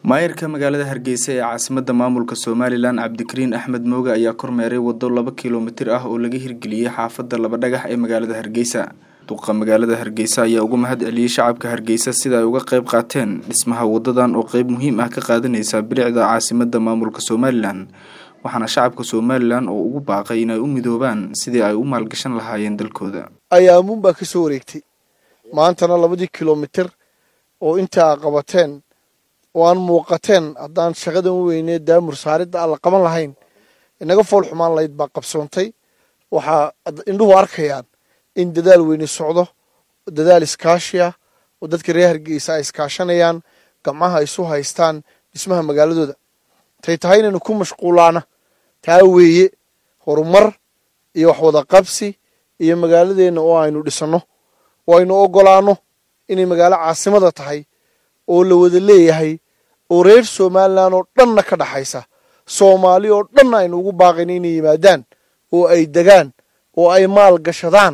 maayarka magaalada hargeysa ee caasimadda maamulka somalilan cabdikariin axmed mooge ayaa kormeeray waddo laba kilomitir ah oo laga hirgeliyey xaafadda laba dhagax ee magaalada hargeysa duqa magaalada hargeysa ayaa uga mahad celiyey shacabka hargeysa sida ay uga qayb qaateen dhismaha wadadan oo qeyb muhiim ah ka qaadaneysa bilicda caasimadda maamulka somalilan waxaana shacabka somalilan oo ugu baaqay inay u midoobaan sidii ay u maalgashan lahaayeen dalkooda ayaamuun baa ka soo wareegtay maantana labadii kilomitir oo intaa qabateen oo aan muuqateen haddaan shaqadan u weynee daamur saaridda aan la qaban lahayn inaga fool xumaan lahayd baa qabsoontay waxaa indhuhu arkayaan in dadaal weyne socdo dadaal iskaashi ah oo dadka reer hargeysa ay iskaashanayaan gamcaha isu haystaan dhismaha magaaladooda tay tahay inaynu ku mashquulaana taa weeye horumar iyo waxwada qabsi iyo magaaladeenna oo aynu dhisanno oo aynu oggolaanno inay magaalo caasimada tahay oo la wada leeyahay oo reer somalilan oo dhanna ka dhaxaysa soomaali oo dhanna aynu ugu baaqayna inay yimaadaan oo ay degaan oo ay maal gashadaan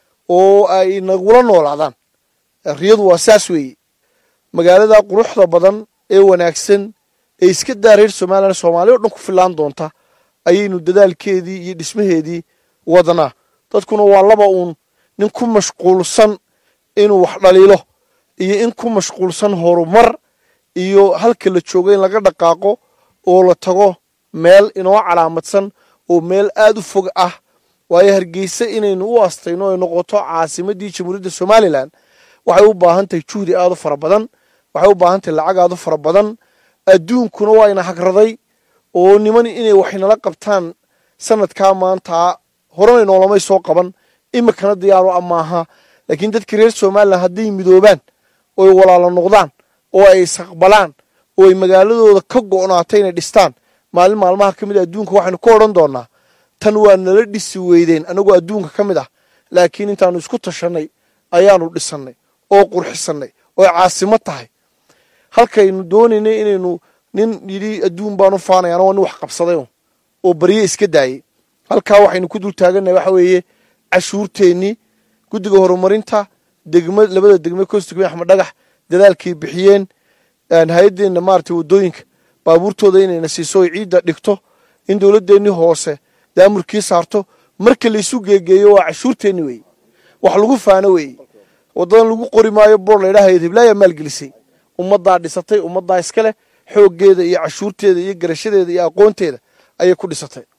oo ay nagula noolaadaan riyadu waa saas weeye magaalada quruxda badan ee wanaagsan ee iska daa reer somalilan soomaali o dhan ku filaan doonta ayaynu dadaalkeedii iyo dhismaheedii wadnaa dadkuna waa laba uun nin ku mashquulsan inuu wax dhaliilo iyo in ku mashquulsan horumar iyo halka la joogo in laga dhaqaaqo oo la tago meel inoo calaamadsan oo meel aad u fog ah waayo hargeysa inaynu u astayno ay noqoto caasimadii jamhuuriyadda somalilan waxay u baahan tahay juhdi aad u fara badan waxay u baahan tahay lacag aad u fara badan adduunkuna waa ina hagraday oo niman inay waxnala qabtaan sanadkaa maanta horena noolamay soo qaban imikana diyaaro amaaha laakiin dadka reer somalilan hadday midoobaan ooy walaalo noqdaan oo ay isaqbalaan oo ay magaaladooda ka go'naato inay dhistaan maalin maalmaha ka mid a adduunka waxaynu ka odhan doonaa tan waa nala dhisi weydeen annagoo adduunka ka mid ah laakiin intaanu isku tashannay ayaanu dhisannay oo qurxisannay oo caasimo tahay halkaynu doonaynay inaynu nin yidhi adduun baanu faanayaan waa nin wax qabsaday oo barye iska daayey halkaa waxaynu ku dul taagannahay waxa weeye cashuurteennii guddiga horumarinta degma labada degme kostugme axmed dhagax dadaalkay bixiyeen hay-addeenna maaragtay waddooyinka baabuurtooda inayna siiso oy ciidda dhigto in dowladdeennii hoose daamurkii saarto marka laysu geegeeyo waa cashuurteenni weeye wax lagu faano weeye waddadan lagu qori maayo boor laydhaha hiblaayaa maalgelisay ummaddaa dhisatay ummaddaa iska leh xooggeeda iyo cashuurteeda iyo garashadeeda iyo aqoonteeda ayay ku dhisatay